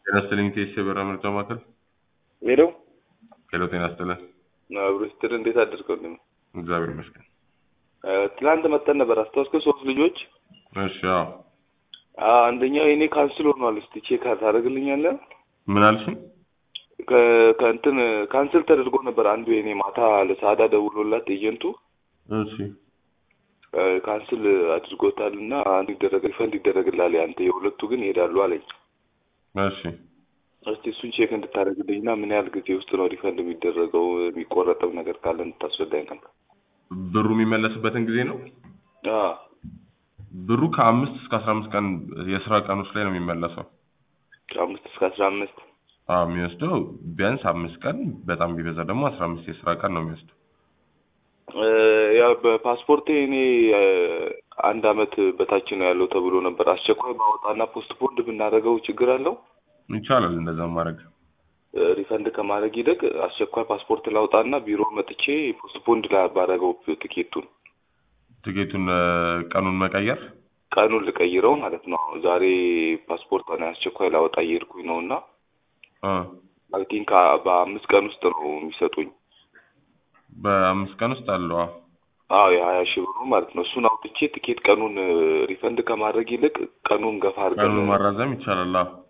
ጤና ይስጥልኝ ቴስ የበራ ምርጫ ማዕከል ሄሎ ሄሎ ጤና ይስጥልን አብሮ ስትል እንዴት አደርገው እግዚአብሔር ይመስገን ትናንት መጠን ነበር አስታውስከ ሶስት ልጆች እሺ አዎ አ፣ አንደኛው የኔ ካንስል ሆኗል እስቲ ቼክ ታደርግልኛለህ ምን አልሽኝ ከ- ከእንትን ካንስል ተደርጎ ነበር አንዱ የኔ ማታ ለሳዳ ደውሎላት ኤጀንቱ እሺ እ፣ ካንስል አድርጎታል እና አንዱ ይደረግ ሪፈንድ ይደረግላል ያንተ የሁለቱ ግን ይሄዳሉ አለኝ እሺ እስቲ እሱን ቼክ እንድታደርግልኝ እና ምን ያህል ጊዜ ውስጥ ነው ሪፈንድ የሚደረገው የሚቆረጠው ነገር ካለ እንድታስረዳኝ ነበር ብሩ የሚመለስበትን ጊዜ ነው አ፣ ብሩ ከአምስት እስከ አስራ አምስት ቀን የስራ ቀኖች ላይ ነው የሚመለሰው ከአምስት እስከ አስራ አምስት አዎ የሚወስደው ቢያንስ አምስት ቀን በጣም ቢበዛ ደግሞ አስራ አምስት የስራ ቀን ነው የሚወስደው እ፣ ያው በፓስፖርቴ እኔ እ፣ አንድ አመት በታች ነው ያለው ተብሎ ነበር። አስቸኳይ ባወጣና ፖስት ፖንድ ብናደርገው ችግር አለው? ይቻላል እንደዛ ማድረግ እ፣ ሪፈንድ ከማድረግ ይልቅ አስቸኳይ ፓስፖርት ላውጣና ቢሮ መጥቼ ፖስት ፖንድ ላ ባደረገው ትኬቱን ትኬቱን እ፣ ቀኑን መቀየር ቀኑን ልቀይረው ማለት ነው። ዛሬ ፓስፖርት ሆነ አስቸኳይ ላወጣ እየሄድኩኝ ነው እና እ፣ አይ ቲንክ በአምስት ቀን ውስጥ ነው የሚሰጡኝ። በአምስት ቀን ውስጥ አለው አዎ አዎ የሀያ ሺህ ብሩ ማለት ነው። እሱን አውጥቼ ትኬት ቀኑን እ፣ ሪፈንድ ከማድረግ ይልቅ ቀኑን ገፋ ቀኑን አድርገን ማራዘም ይቻላል አዎ